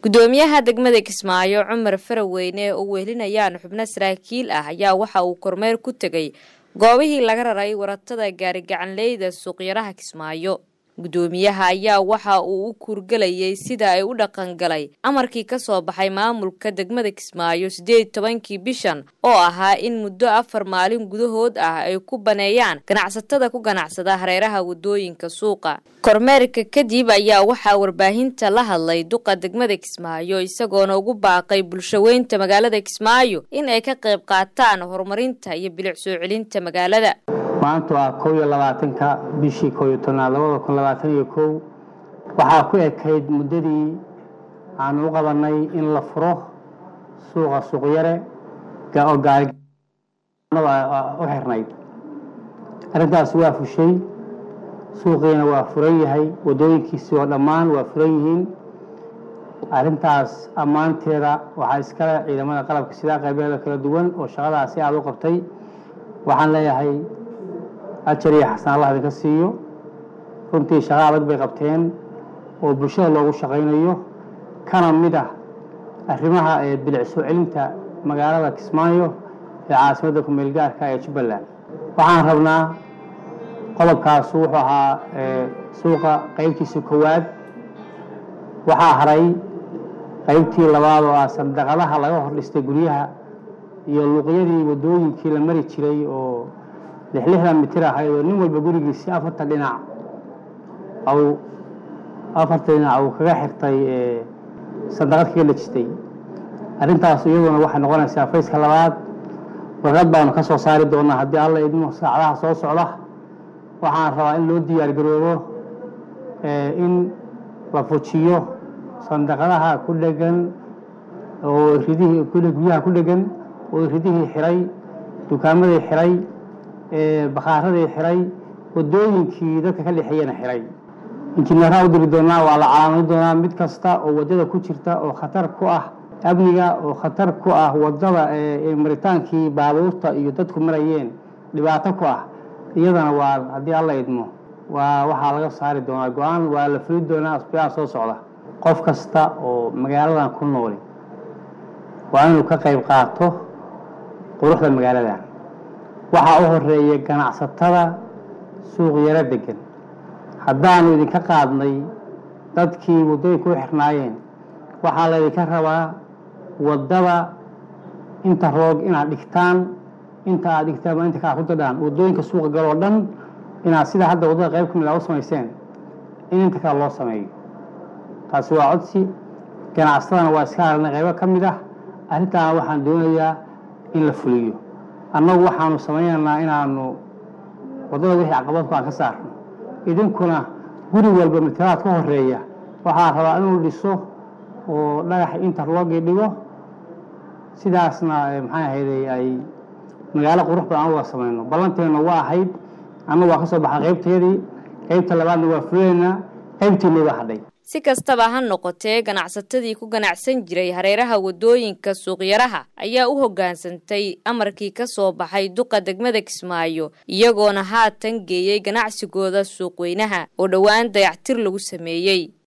gudoomiyaha degmada kismaayo cumar faraweyne oo wehelinayaan xubno saraakiil ah ayaa waxa uu kormeer ku tegey goobihii laga raray waratada gaarigacanleyda suuqyaraha kismaayo gudoomiyaha ayaa waxa uu u kuurgelayay sida ay u dhaqangalay amarkii ka soo baxay maamulka degmada kismaayo siddeed tobankii bishan oo ahaa in muddo afar maalin gudahood ah ay ku baneeyaan ganacsatada ku ganacsada hareeraha wadooyinka suuqa kormeerka kadib ayaa waxaa warbaahinta la hadlay duqa degmada kismaayo isagoona ugu baaqay bulshaweynta magaalada kismaayo in ay ka qayb qaataan horumarinta iyo bilic soo celinta magaalada maanta waa kow iyo labaatanka bishii kow iyo tobnaad labada kun labaatan iyo kow waxaa ku ekayd muddadii aanu u qabanay in la furo suuqa suuqyare oo u xirnayd arrintaas waa fushay suuqiina waa furan yahay waddooyinkiisi oo dhammaan waa furan yihiin arrintaas ammaanteeda waxaa iskale ciidamada qalabka sidaa qaybeeda kala duwan oo shaqadaasi aada u qabtay waxaan leeyahay ajar iyo xasan allah idinka siiyo runtii shaqo adag bay qabteen oo bulshada loogu shaqaynayo kana mid ah arrimaha ee bilic soo celinta magaalada kismaayo ee caasimadda kumeel gaarka ee jubbaland waxaan rabnaa qodobkaasu wuxuu ahaa suuqa qeybtiisa koowaad waxaa haray qeybtii labaad oo ah sandaqadaha laga hor dhistay guryaha iyo luuqyadii waddooyinkii la mari jiray oo lixlixdan mitir ahayd oo nin walba gurigiisi afarta dhinac aw afarta dhinac uu kaga xirtay sandaqad kaga dhejistay arrintaas iyaduna waxay noqonaysaa fayska labaad warqad baanu ka soo saari doonaa haddii alla idmo saacadaha soo socda waxaan rabaa in loo diyaar garoobo in la fujiyo sandaqadaha ku dhegan oo ridihii guryaha ku dhegan oo ridihii xiray dukaamadii xiray bakhaaradii xiray wadooyinkii dadka ka dhexeeyana xiray injineeraha u diri doonaa waa la calaamadi doonaa mid kasta oo wadada ku jirta oo khatar ku ah amniga oo khatar ku ah wadada maritaankii baabuurta iyo dadku marayeen dhibaato ku ah iyadana waa haddii alla idmo waa waxaa laga saari doonaa go-aan waa la fuli doonaa asbiyaha soo socda qof kasta oo magaaladan ku nooli waa inuu ka qayb qaato quruxda magaaladan waxaa u horeeya ganacsatada suuq yaro degan haddaanu idinka qaadnay dadkii waddooyinka u xirnaayeen waxaa laydinka rabaa waddada inta roog inaad dhigtaan inta aad dhigtaan inta kaa ku dadhaan waddooyinka suuqa galoo dhan inaad sida hadda waddada qayb ka mid a u samayseen in inta kale loo sameeyo taasi waa codsi ganacsatadana waa iska aragnay qaybo ka mid ah arrintaana waxaan doonayaa in la fuliyo annagu waxaanu samaynaynaa inaanu waddada wixii caqabadku aan ka saarno idinkuna guri walba matalaad ka horeeya waxaa rabaa inuu dhiso oo dhagax interlogii dhigo sidaasna maxay ahayday ay magaalo qurux badan anuga samayno ballanteenna waa ahayd annagu waa ka soo baxay qaybteedii qaybta labaadna waa fuleynaa qaybtiinii waa hadhay si kastaba ha noqotee ganacsatadii ku ganacsan jiray hareeraha waddooyinka suuqyaraha ayaa u hoggaansantay amarkii ka soo baxay duqa degmada kismaayo iyagoona haatan geeyey ganacsigooda suuqweynaha oo dhowaan dayactir lagu sameeyey